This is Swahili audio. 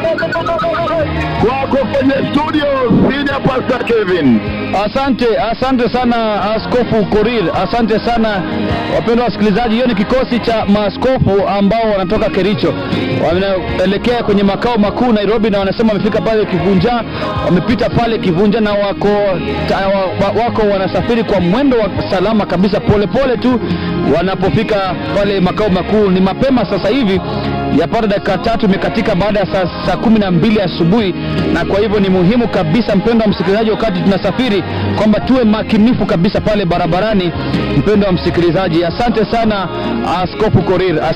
Kwako kwenye studio, Senior Pastor Kevin. Asante, asante sana Askofu Korir, asante sana wapendwa wasikilizaji. Hiyo ni kikosi cha maaskofu ambao wanatoka Kericho, wanaelekea kwenye makao makuu Nairobi, na wanasema wamefika pale Kivunja, wamepita pale Kivunja na wako, ta, wa, wako wanasafiri kwa mwendo wa salama kabisa, polepole pole tu wanapofika pale makao makuu. Ni mapema sasa hivi yapata dakika tatu imekatika baada ya saa, saa kumi na mbili asubuhi, na kwa hivyo ni muhimu kabisa, mpendo wa msikilizaji, wakati tunasafiri kwamba tuwe makinifu kabisa pale barabarani. Mpendo wa msikilizaji, asante sana Askofu Korir.